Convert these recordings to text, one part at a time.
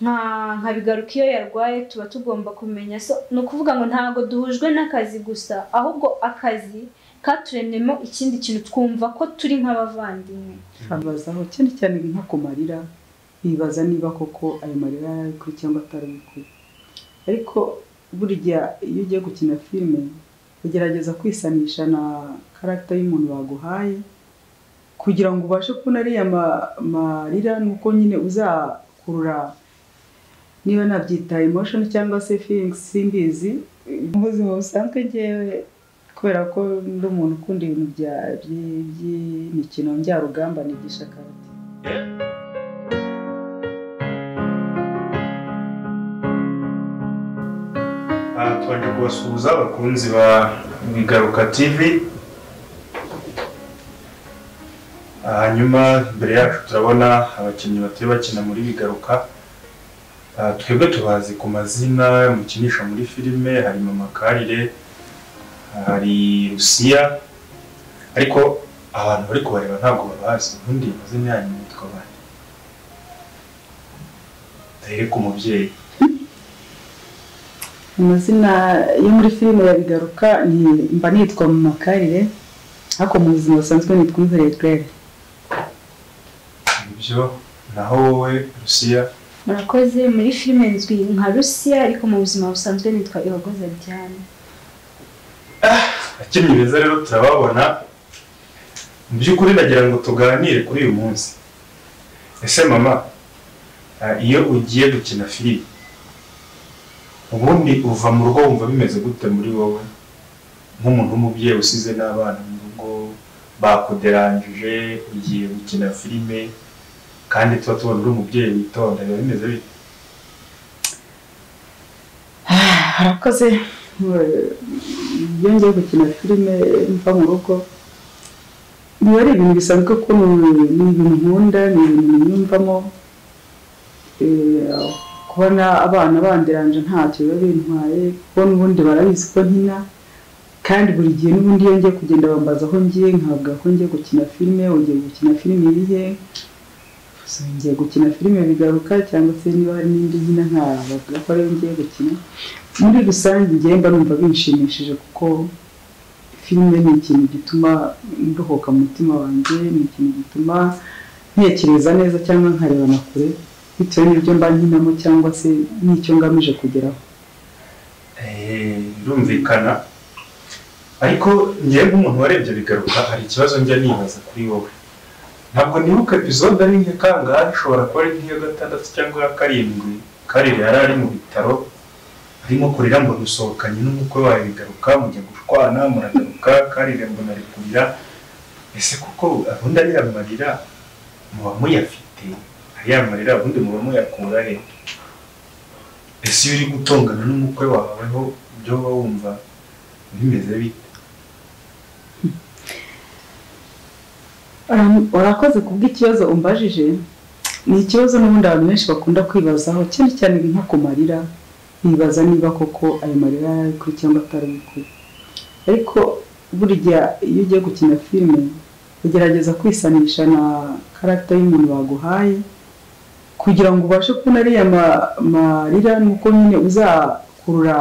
nka bigaruka iyo yarwaye tuba tugomba kumenya ni ukuvuga ngo ntabwo duhujwe n'akazi gusa ahubwo akazi katuremyemo ikindi kintu twumva ko turi nk'abavandimwe abazaho cyane cyane nko ku marira bibaza niba koko ayo marira yari kuri cyangwa atari kuri ariko burya iyo ugiye gukina filime ugerageza kwisanisha na karagita y'umuntu baguhaye kugira ngo ubashe kubona ariya marira ni uko nyine uzakurura niba nabyita emoshoni cyangwa se fiyingisi mbizi mu buzima busanzwe ngewe kubera ko ndi umuntu ukunda ibintu by'imikino njyarugamba nigisha karate twaje kubasuhuza abakunzi ba bigaruka tivi hanyuma imbere yacu turabona abakinnyi batari bakina muri bigaruka twebwe tubazi ku mazina mukinisha muri filime hari mama karire hari rusiya ariko abantu bari kubareba ntabwo babazi ubundi amazina yanyu yitwa bande duhere ku mubyeyi amazina yo muri filime ya bigaruka ni mba nitwa mu makarire ariko mu buzima busanzwe nitwa uyibereye gerere ibyo naho wowe rusiya murakoze muri filime nzwi nka rusiya ariko mu buzima busanzwe nitwa ihogoza diane abakinnyi beza rero turababona mu by'ukuri ndagira ngo tuganire kuri uyu munsi ese mama ah, iyo ugiye gukina filime ubundi uva mu rugo wumva bimeze gute muri wowe nk'umuntu w'umubyeyi usize n'abana mu rugo bakuderangije ugiye gukina filime kandi tuba tubona uri umubyeyi witonda biba bimeze bite harakoze iyo ngiye gukina filime mva mu rugo biba ari ibintu bisanzwe ko ni ni ibintu nkunda ni ibintu nyumvamo Eh, kubona abana banderanje ntacyo biba bintwaye kubona ubundi barabizi ko nkina kandi buri gihe n'ubundi iyo ngiye kugenda bambaza aho ngiye nkavuga ko ngiye gukina filime ugiye gukina filime irihe gusa ngiye gukina filime bigaruka cyangwa se niba hari n'indi nkina nkabavuga ko ariyo ngiye gukina muri rusange ngiye mba numva binshimishije kuko filime ni ikintu gituma ndohoka mu mutima wanjye ni ikintu gituma ntekereza neza cyangwa nkareba na kure bitewe n'ibyo mba nkinamo cyangwa se n'icyo ngamije kugeraho Eh, birumvikana ariko ngewe nk'umuntu warebye bigaruka hari ikibazo njya nibaza kuri wowe ntabwo nibuka epizode ari nke kangahe ishobora kuba ari nk'iya gatandatu cyangwa iya karindwi karire yari ari mu bitaro arimo kurira mbona usohokanye n'umukwe wawe bigaruka mujya gushwana muragaruka karire mbona ari kurira ese kuko ubundi ariya marira muba muyafite ariya marira ubundi muba muyakura he ese iyo uri gutongana n'umukwe wawe ho ibyo uba wumva bimeze bite Ura- urakoze ku bw'ikibazo umbajije ni ikibazo n'ubundi abantu benshi bakunda kwibazaho cyane cyane nko ku marira bibaza niba koko ayo marira yari ari kuri cyangwa atari kuri ariko burya iyo ugiye gukina filime ugerageza kwisanisha na karagita y'umuntu baguhaye kugira ngo ubashe kubona ariya ma- marira ni uko nyine uzakurura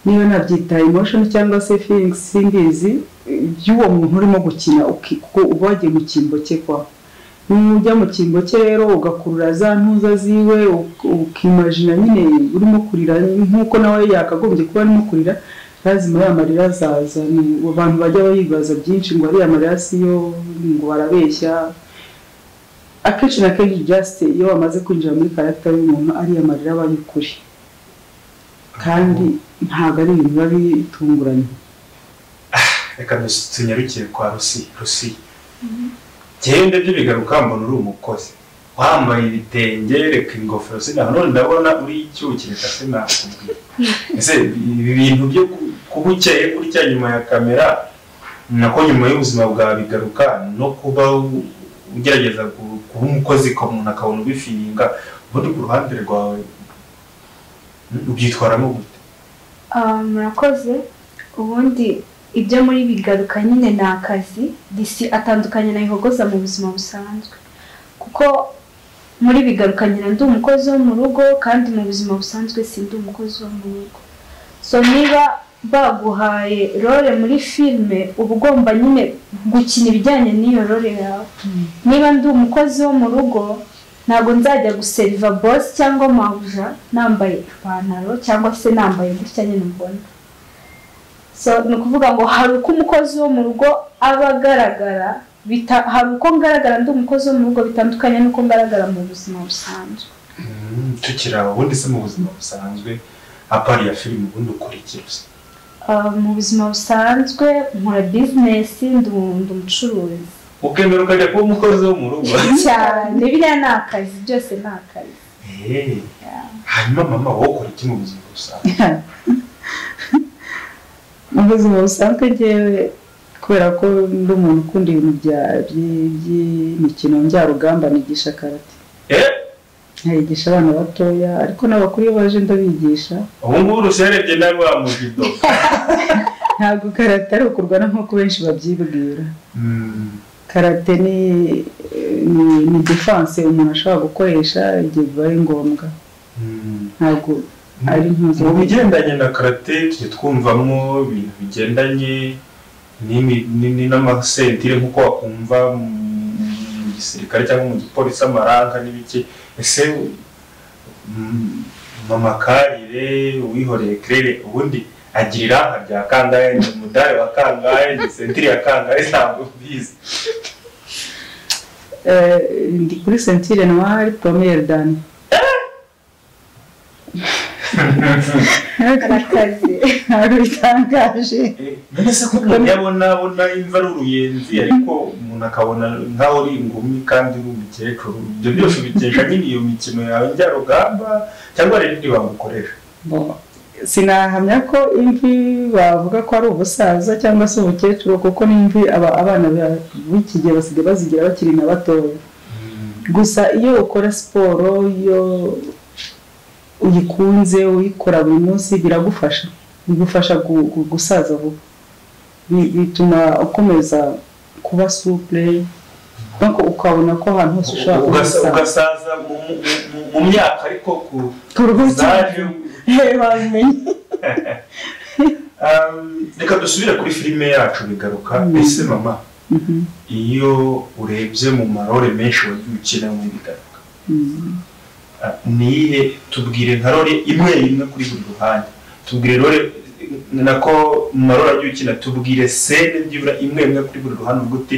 niba nabyita emoshoni cyangwa se fiyingisi mbizi by'uwo muntu urimo gukina uki- kuko uba wagiye mu cyimbo cye kwa nujya mu cyimbo cye rero ugakurura za ntuza ziwe uk- ukimajina nyine urimo kurira nk'uko nawe yakagombye kuba arimo kurira lazima ya marira azaza Ni- abantu bajya bibaza byinshi ngo ariya marira siyo ngo barabeshya akenshi na kenshi jasite iyo wamaze kwinjira muri karagita y'umuntu ariya marira aba ari kuri kandi ntabwo ari ibintu biba bitunguranye reka dus- tunyarukire kwa rusi rusi genda byo bigaruka mbona uri umukozi wambaye ibitenge reka ingofero sinaho none ndabona uri icyuki reka sinakubwira ese ibi bintu byo ku- kuba ukeye gutya nyuma ya kamera nako nyuma y'ubuzima bwa bigaruka no kuba u- ugerageza ku- kuba umukozi ko umuntu akabona ubifininga ubundi ku ruhande rwawe ubyitwaramo gute Ah, murakoze ubundi ibyo muri bigaruka nyine ni akazi disi atandukanye na ihogoza mu buzima busanzwe kuko muri bigaruka nyina ndi umukozi wo mu rugo kandi mu buzima busanzwe si ndi umukozi wo mu rugo so niba baguhaye role muri filime uba ugomba nyine gukina ibijyanye n'iyo role yawe niba ndi umukozi wo mu rugo ntabwo nzajya guseriva bosi cyangwa mabuja nambaye ipantaro cyangwa se nambaye gutya nyine mbona so ni ukuvuga ngo hari uko umukozi wo mu rugo aba agaragara bita- hari uko ngaragara ndi umukozi wo mu rugo bitandukanye n'uko ngaragara mu buzima busanzwe Mm, tukiri aho ubundi se mu buzima busanzwe apari ya filime ubundi ukora iki gusa Ah, mu buzima busanzwe nkora bizinesi ndi ndi umucuruzi ukemera ukajya kuba umukozi wo mu rugo cyane biriya ni akazi byose ni akazi Eh, hanyuma mama wowe ukora iki mu buzima busanzwe mu buzima busanzwe ngewe kubera ko ndi umuntu ukunda ibintu bya- by- by'imikino njyarugamba nigisha karate Eh, nkayigisha abana batoya ariko n'abakuru iyo baje ndabigisha ubu ngubu uruserebye nawe wa mujido ntabwo karate ari ukurwana nk'uko benshi babyibwira Mm, karate ni ni, ni defense umuntu ashobora gukoresha igihe bibaye ngombwa mm. ntabwo ari impuzu mu bigendanye na karate tujya twumvamo ibintu bigendanye n'imi- ni- ni- n'amasentire nk'uko wakumva mu gisirikare cyangwa mu gipolisi amaranka n'ibiki ese mm, mama karire uwihoreye kerere ubundi agira iranga rya kangahe ni umudari wa kangahe ni sentire ya kangahe ntabwo mbizi Eh, ndi kuri sentire noire promiyeri dani ni akazi ntabwo bitangaje mbese ko umuntu yabona abona imva ari uruyenzi ariko umuntu akabona nkaho uri ingumi kandi uri umukecuru ibyo byose ubikesha nyine iyo mikino yawe njyarugamba cyangwa hari n'indi bagukoresha Bo, sinahamya ko imvi bavuga ko ari ubusaza cyangwa se umukecuru kuko n'imvi aba- abana ba- b'iki gihe basigaye bazigira bakiri na batoya gusa iyo ukora siporo iyo uyikunze uyikora buri munsi biragufasha bigufasha gu- gu- gusaza vuba Bi- bituma ukomeza kuba supure nuko ukabona ko ahantu hose ushobora Ugasa- gusaza ugasaza mu- mu- mu- mu myaka ariko ku ku zaje babimenye Um, reka dusubire kuri filime yacu bigaruka Mm. ese mama iyo urebye mu marore menshi wagiye ukina mu bigaruka Ah, niyihe tubwire nka rore imwe imwe kuri buri ruhande tubwire rore nako mu marora agiye ukina tubwire sene byibura imwe imwe kuri buri ruhande uvuga uti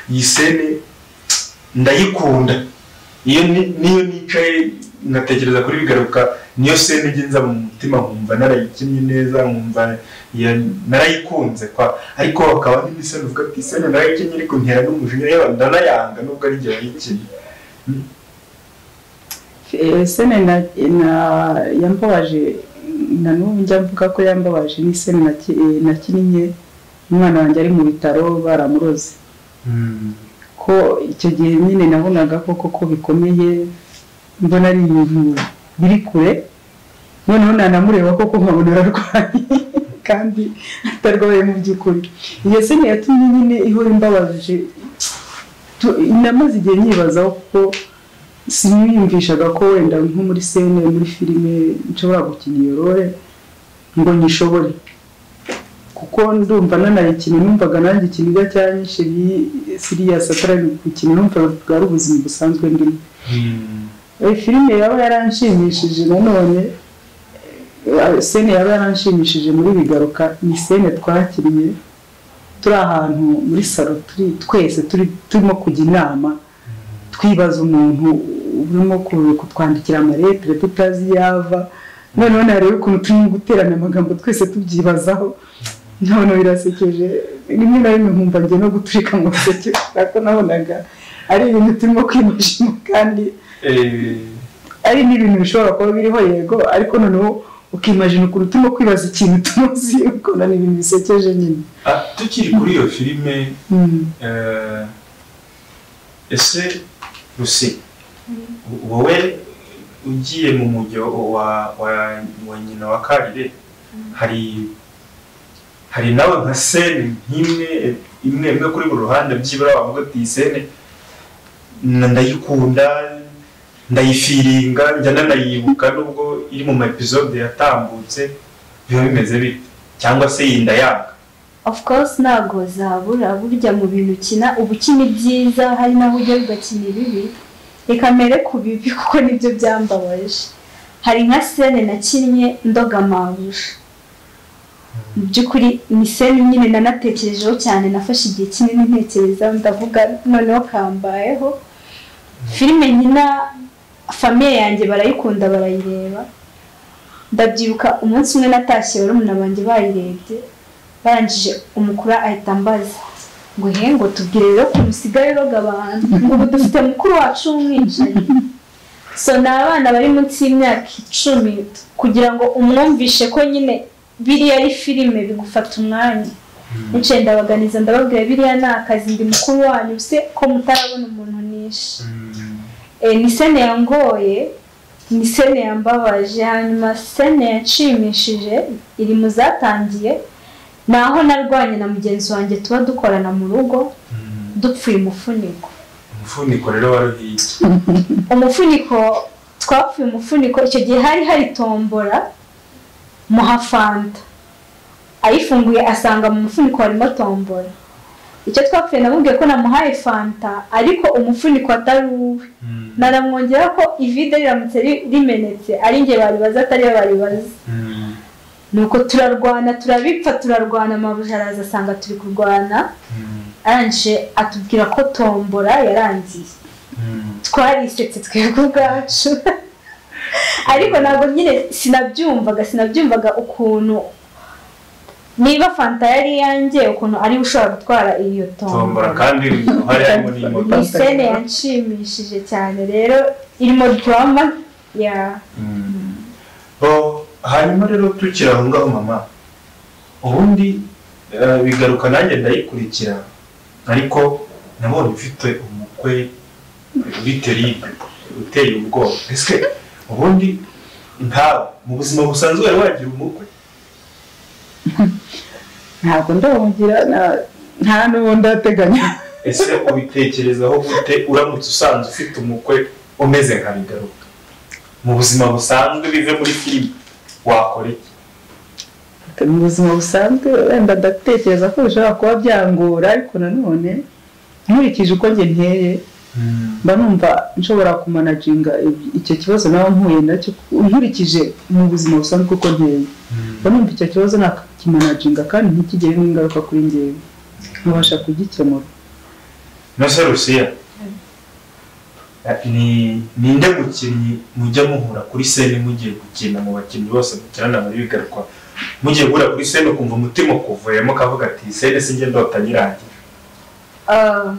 iyi sene ndayikunda iyo ni- niyo nicaye ngatekereza kuri bigaruka niyo sene ijya nza mu mutima nkumva narayikinnye neza nkumva ya- narayikunze kwa ariko hakaba n'indi sene uvuga ati sene narayikinnye ariko ntera n'umujinya yewe ndanayanga nubwo ari igihe wayikinnye sene na na- yambabaje na n'ubu njya mvuga ko yambabaje ni sene naki- eh, nakinnye umwana wanjye ari mu bitaro baramuroze Mm. ko icyo gihe nyine nabonaga ko koko bikomeye mbona ari ibintu biri kure noneho nanamureba koko nkabona ararwaye kandi atarwaye mu by'ukuri iyo sene yatumye nyine ihora imbabaje tu- namaze igihe nyibazaho kuko siniyumvishaga ko wenda nko muri sene muri filime nshobora gukina iyo role ngo nyishobore kuko ndumva nanayikina numvaga nanjye ikiniga cyanyishe siriya satara gukina numvaga bwari ubuzima busanzwe ndimo Mm. Eh, filime yaba yaranshimishije nanone eh, sene yaba yaranshimishije muri bigaruka ni sene twakinnye turi ahantu muri salo turi twese turi turimo kujya inama twibaza umuntu urimo ku- kutwandikira amaletire tutazi iyo ava noneho narebe ukuntu turimo guterana amagambo twese tubyibazaho none birasekeje rimwe na rimwe nkumva njye no guturika mu ruseke kubera ko nabonaga ari ibintu turimo kwimashima kandi Eh, ari n'ibintu bishobora kuba biriho yego ariko noneho ukimajina ukuntu turimo kwibaza ikintu tuzi ukabona ni ibintu bisekeje nyine Ah, tukiri kuri iyo filime Mm. eh, ese rusi wowe ugiye mu mujyo wa, wa, wa nyina wa karire hari hari nawe nka sene nk'imwe imwe imwe kuri buri ruhande byibura wavuga ati iyi sene na- ndayikunda ndayifiringa njya nanayibuka nubwo iri mu ma episode yatambutse biba bimeze bite cyangwa se yinda yanga of course ntabwo zabura burya mu bintu ukina uba ukina ibyiza hari n'aho ujya ugakina ibibi reka mbere ku bibi kuko nibyo byambabaje hari nka sene nakinnye ndoga mabusha mu by'ukuri ni sene nyine nanatekerejeho cyane nafashe igihe kinini ntekereza ndavuga noneho kambayeho filime nyina famiye yanjye barayikunda barayireba ndabyibuka umunsi umwe natashye barumuna banjye bayirebye barangije umukuru ahita ambaza ngo he ngo tubwire rero ukuntu usigaye uroga abantu ngo ubu dufite mukuru wacu w'umwicanyi so ni abana bari munsi y'imyaka icumi kugira ngo umwumvishe ko nyine biriya ari filime bigufata umwanya nicaye ndabaganiza ndababwira biriya ni akazi ndi mukuru wanyu se ko mutarabona umuntu nishe Eh, ni sene yangoye ni sene yambabaje hanyuma sene yanshimishije iri mu zatangiye ni aho narwanye na mugenzi wanjye tuba dukorana mu rugo dupfuye umufuniko umufuniko rero waruhiye umufuniko twapfuye umufuniko icyo gihe hari hari tombora muha fanta ayifunguye asanga mu mufuniko harimo tombora icyo twapfuye namubwiye ko namuhaye fanta ariko umufuniko atari uwe Mm. naramwongera ko ivide riramutse ri- rimenetse ari njye baribaza atari yo baribaza Mm. nuko turarwana turabipfa turarwana amabuja araza asanga turi kurwana Mm. arangije atubwira ko tombora yarangiye Mm. twarisetse twebwe ubwacu ariko ntabwo nyine sinabyumvaga sinabyumvaga ukuntu niba fanta yari iyanjye ukuntu ariwe ushobora gutwara iyo tombora tombora kandi hari harimo n'imodoka ni sene yanshimishije cyane rero irimo dorama ya Mm. Oh, hanyuma rero tukiri aho ngaho mama ubundi eh, bigaruka nanjye ndayikurikira ariko nabonye ufite umukwe uri teribe uteye ubwoba ese ubundi ntawe mu buzima busanzwe wari wagira umukwe ntabwo ndawugira na- nta n'uwo ndateganya ese ubitekerezaho gute uramutse usanze ufite umukwe umeze nka bigaruka mu buzima busanzwe bive muri filime wakora iki mu buzima busanzwe wenda ndatekereza ko bishobora kuba byangora ariko nanone nkurikije uko njye nteye mba numva nshobora kumanaginga icyo kibazo nawe mpuye nacyo nkurikije mu buzima busanzwe uko nteye mba numva icyo kibazo nakimanaginga kandi ntikigire n'ingaruka kuri ngewe nkabasha kugikemura no se rusiya ni ninde mukinnyi mujya muhura kuri sene mugiye gukina mu bakinnyi bose mukinana muri bigarukwa mugiye guhura kuri sene ukumva umutima ukuvuyemo ukavuga ati sene si njye ndota nyirangira Ah,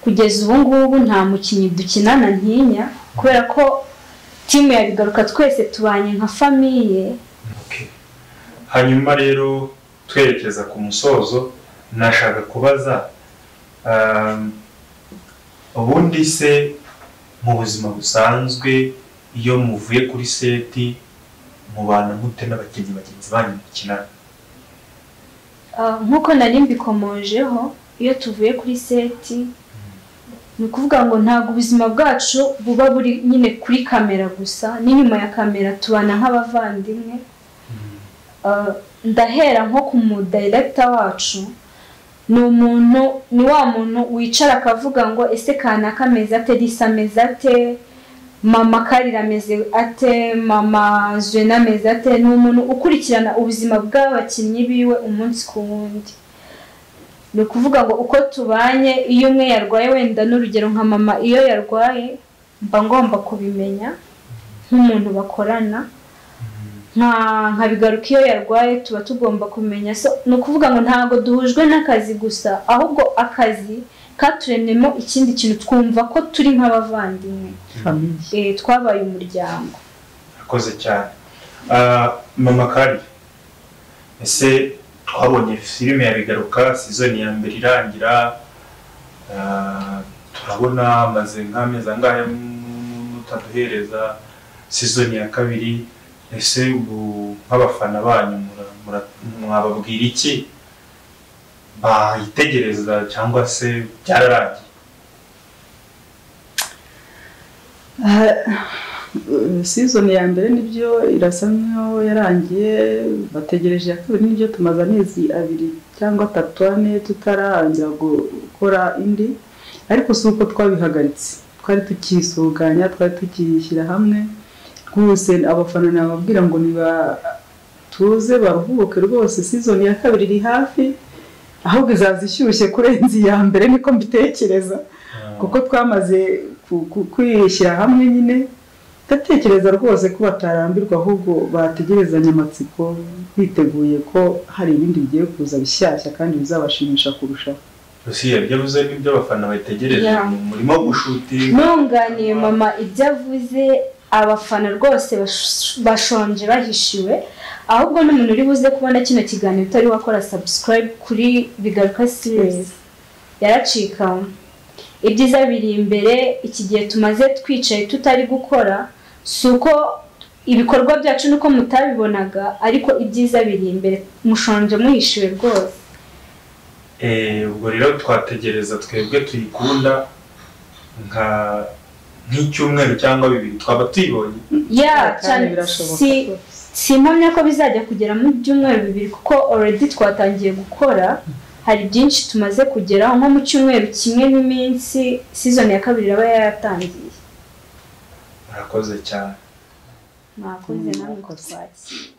kugeza ubu ngubu nta mukinnyi dukinana ntinya kubera ko timu ya bigaruka twese tubanye nka famiye Okay. hanyuma rero twerekeza ku musozo nashaka kubaza um, ubundi se mu buzima busanzwe iyo muvuye kuri seti mubana mute n'abakinnyi bagenzi banyu mukinana Ah, nk'uko nari mbikomojeho iyo tuvuye kuri seti ni ukuvuga ngo ntabwo ubuzima bwacu buba buri nyine kuri kamera gusa n'inyuma ya kamera tubana nk'abavandimwe Uh, ndahera nko ku mudayiregita wacu ni umuntu ni wa muntu wicara akavuga ngo ese kanaka ameze ate risa ameze ate mama karira ameze ate mama zuena ameze ate ni umuntu ukurikirana ubuzima bw'abakinnyi biwe umunsi ku wundi ni ukuvuga ngo uko tubanye iyo umwe yarwaye wenda n'urugero nka mama iyo yarwaye mba ngomba kubimenya nk'umuntu bakorana nka nka bigaruka iyo yarwaye tuba tugomba kumenya so ni ukuvuga ngo ntabwo duhujwe n'akazi gusa ahubwo akazi katuremyemo ikindi kintu twumva ko turi nk'abavandimwe famiye Eh, twabaye umuryango akoze cyane Ah, mama kari ese twabonye filime ya bigaruka sizoni ya mbere irangira ah, turabona amaze nk'amezi angahe mu- mutaduhereza sizoni ya kabiri ese ubu nk'abafana banyu mura- mura- mwababwira iki bayitegereza cyangwa se byararangiye sizoni ya mbere nibyo irasa nk'iyo yarangiye bategereje iya kabiri nibyo tumaze amezi abiri cyangwa atatu ane tutararangira gukora indi ariko si uko twabihagaritse twari tukisuganya twari tukishyira hamwe rwose abafana nababwira ngo nibatuze baruhuke rwose sizoni ya kabiri iri hafi ahubwo izaza ishyushye kurenza iya mbere niko mbitekereza kuko twamaze kwishyira hamwe nyine ndatekereza rwose ko batarambirwa ahubwo bategerezanya amatsiko biteguye ko hari ibindi bigiye kuza bishyashya kandi bizabashimisha kurushaho gusa iyo byavuze n'ibyo abafana bategereje Yeah. mu murimo wo gushutinga ntunganiye mama ibyo avuze abafana rwose bash- bashonje bahishiwe ahubwo n'umuntu uri buze kubona kino kiganiro utari wakora subscribe kuri bigaruka series yaracika ibyiza biri imbere iki gihe tumaze twicaye tutari gukora si uko ibikorwa byacu nuko mutabibonaga ariko ibyiza biri imbere mushonje muhishiwe rwose Eh, ubwo rero twategereza twebwe tuyikunda nka nk'icyumweru cyangwa bibiri twaba tuyibonye ya kandi cyane birashoboka si rwose. simpamya ko bizajya kugera mu byumweru bibiri kuko already twatangiye gukora hari byinshi tumaze kugeraho nko mu cyumweru kimwe n'iminsi season ya kabiri iraba yaratangiye murakoze cyane mwakoze namwe ko twakira